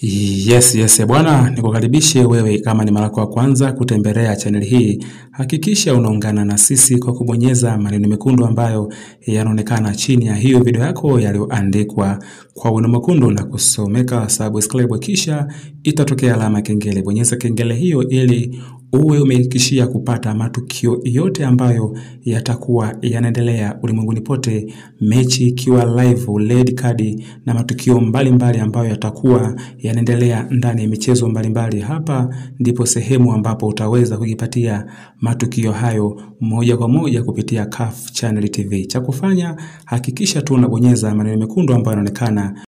Yes, yes, bwana, nikukaribishe wewe kama ni mara yako ya kwanza kutembelea channel hii. Hakikisha unaungana na sisi kwa kubonyeza maneno mekundu ambayo yanaonekana chini ya hiyo video yako yaliyoandikwa kwa wino mwekundu na kusomeka subscribe, kisha itatokea alama kengele. Bonyeza kengele hiyo ili uwe umehakikishia kupata matukio yote ambayo yatakuwa yanaendelea ulimwenguni pote, mechi ikiwa live, red card na matukio mbalimbali mbali ambayo yatakuwa yanaendelea ndani ya michezo mbalimbali mbali. Hapa ndipo sehemu ambapo utaweza kujipatia matukio hayo moja kwa moja kupitia CAF Channel TV. Cha kufanya hakikisha tu unabonyeza maneno mekundu ambayo yanaonekana